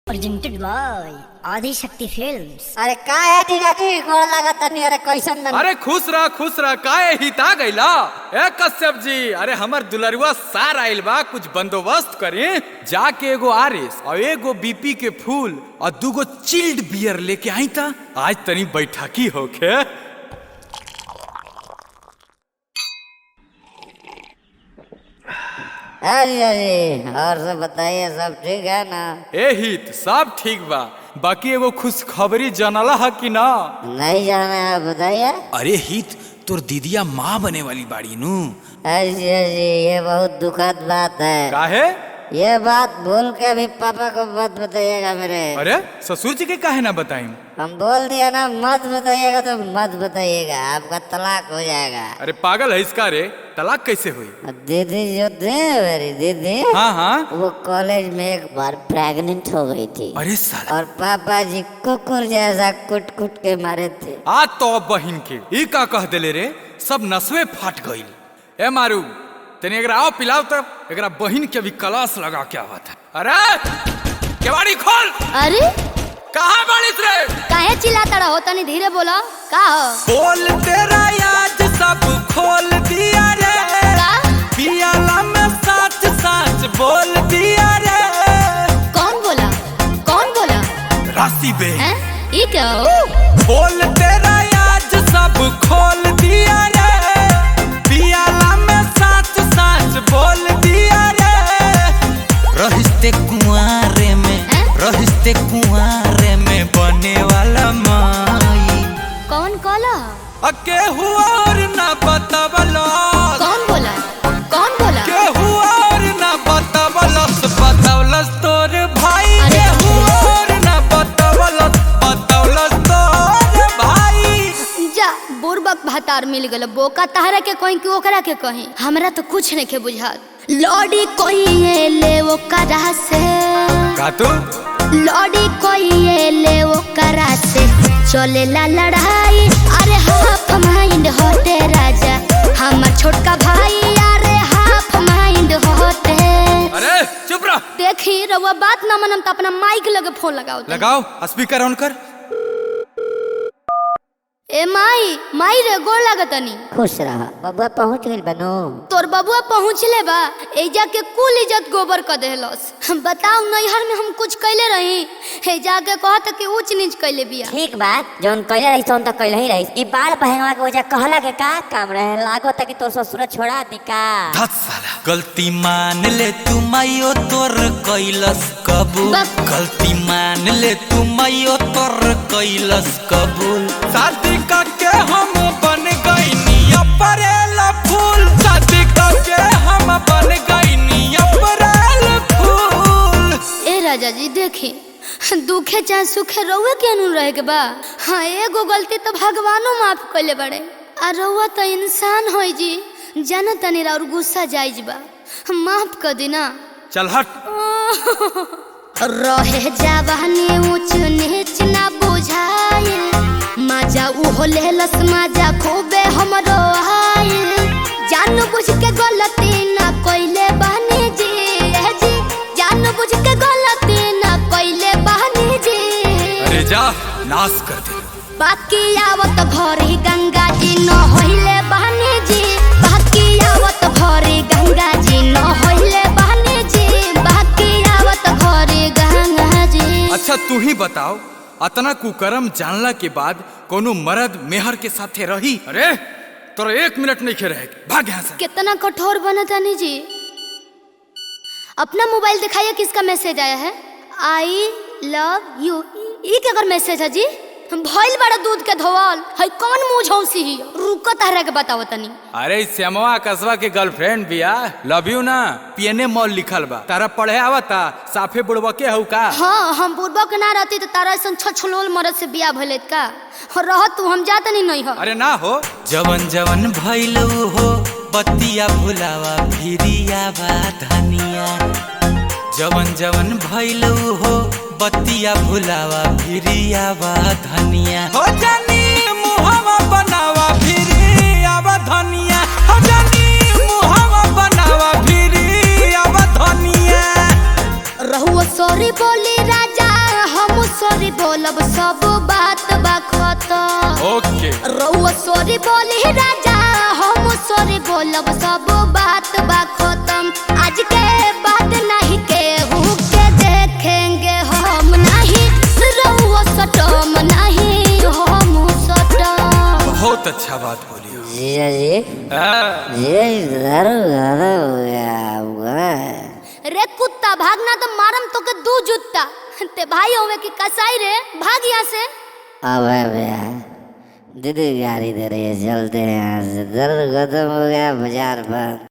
presented by Adi Shakti Films. अरे का है टीनाटी गोड़ लगा तनी अरे कैसन बन अरे खुश रह खुश रह काहे हिता गइला ए कश्यप जी अरे हमर दुलरुआ सार आइल बा कुछ बंदोबस्त करी जाके एगो आरिस और एगो बीपी के फूल और दूगो चिल्ड बियर लेके आई था आज तनी बैठकी होके अरे अरे और सब बताइए सब ठीक है ना ए हित सब ठीक बा बाकी एगो खुशखबरी जानला है कि ना नहीं जाना है बताइए अरे हित तोर दीदिया माँ बने वाली बाड़ी नू अरे अरे ये बहुत दुखद बात है काहे ये बात भूल के भी पापा को मत बताइएगा मेरे अरे ससुर जी के काहे ना बताई हम बोल दिया ना मत बताइएगा तो मत बताइएगा आपका तलाक हो जाएगा अरे पागल है इसका रे तलाक कैसे हुई और दीदी जो थे मेरी दीदी हाँ हाँ वो कॉलेज में एक बार प्रेग्नेंट हो गई थी अरे साला और पापा जी कुकुर जैसा कुट कुट के मारे थे आ तो बहिन के ई का कह देले रे सब नसवे फाट गइल ए मारू तने एकरा आओ पिलाओ तब एकरा बहिन के भी कलास लगा के आवत है अरे केवाड़ी खोल अरे कहाँ बाड़िस रे काहे चिल्लाता रहो तनी धीरे बोलो का हो बोल तेरा याद सब खोल दिया रे का पियाला में सच सच बोल दिया रे कौन बोला कौन बोला राशि बे हैं ये क्या हो बोल तेरा याद सब खोल दिया रे पियाला में सच सच बोल दिया रे रहिस्ते कुआरे में हैं? रहिस्ते कुआरे में बने वाला माई कौन कॉला अके हुआ और ना बतावलो कौन बोला कौन बोला के हुआ और ना बतावलस बतावलस तोर भाई अरे के हुआ और ना बतावलस बतावलस तोर भाई जा बुरबक भातार मिल गल बोका तहरा के कहीं कि ओकरा के कहीं हमरा तो कुछ नहीं के बुझात लॉडी कोई ये ले ओकरा से का तू लॉडी कोई ये ले ओकरा से चले ला लड़ाई अरे हाफ माइंड होते राजा हमर छोटका भाई अरे हाफ माइंड होते अरे चुप रह देखी रउआ बात ना मनम तो अपना माइक लगे फोन लगाओ तनी। लगाओ स्पीकर ऑन कर ए माई माई रे गोड़ लागतनी खुश रहा बबुआ पहुंच गई बनो तोर बबुआ पहुँचले बा एजा के कुल इज्जत गोबर कर देहलस हम बताऊ नैहर में हम कुछ कैले रही हे जाके कहत कि ऊंच नीच कैले बिया ठीक बात जोन कहले रही सोन तो कहले ही रही ई बाल पहनवा के वजह कहला के का काम रहे लागो तक तोर ससुर छोड़ा दी का धत साला गलती मान ले तू मायो तोर कैलस कबूल बस। गलती मान ले तू मायो तोर कैलस कबूल शादी करके हम बन गईनी अप्रैल फूल शादी करके हम बन गईनी अप्रैल फूल ए राजा जी देखी दुखे चाहे सुखे रउए के अनु रहे के बा हाँ एगो गलती तो भगवानो माफ कैले बड़े आ रउआ तो इंसान होई जी जाना तनी और गुस्सा जाइज बा माफ कर दी ना चल हट रहे जवानी ऊंच नीच ना बुझाइल मजा उहो लेलस मजा खूबे हमरो आइल जान बुझ के गलती ना कइले बहनी जी ए जी जान बुझ के गलती ना कइले बहनी जी अरे जा नाश कर दे बाकी आवत भरी गंगा जी न होइले बहनी जी बाकी आवत भरी गंगा जी न होइले बहनी जी बाकी आवत भरी गंगा जी अच्छा तू ही बताओ अतना कुकर्म जानला के बाद कोनो मर्द मेहर के साथे रही अरे तोरा एक मिनट नहीं खे रहे भाग यहाँ से कितना कठोर बना तानी जी अपना मोबाइल दिखाइए किसका मैसेज आया है आई लव यू ई के अगर मैसेज है जी भइल बड़ा दूध के धोवल है कौन मुंह झौसी ही रुको तारा के बताओ तनी अरे श्यामवा कसवा के गर्लफ्रेंड बिया लव यू ना पीएनए मॉल लिखल बा तारा पढ़े आवता साफे बुड़वा के हऊ का हाँ हम बुढ़बा के ना रहती तो तारा ऐसा छछलोल मरद से बिया भइले का और रहत तू हम जात नहीं नहीं हो अरे ना हो जवन जवन भइल हो बतिया भुलावा फिरिया बा धनिया जवन जवन भइल हो बतिया भुलावा फिरिया बा धनिया हो जानी मुहावा बनावा फिरी आवा धनिया हो जानी मुहावा बनावा फिरी आवा धनिया रहुआ सॉरी बोली राजा बोलब सब बात बा खतम ओके रउआ सॉरी बोली राजा हम सॉरी बोलब सब बात बा खत्म आज के बाद नहीं केहू के देखेंगे हम नहीं रउआ सटम नहीं हम सटम बहुत अच्छा बात बोली हो। जीजा जी हाँ, जीजा जी दारू ज्यादा हो गया आपका रे कुत्ता भागना तो मारम तो के दू जुत्ता ते भाई होवे की कसाई रे भाग यहाँ से अबे भैया दीदी गाड़ी दे रही है चलते हैं यहाँ से दर्द खत्म हो गया बाजार बंद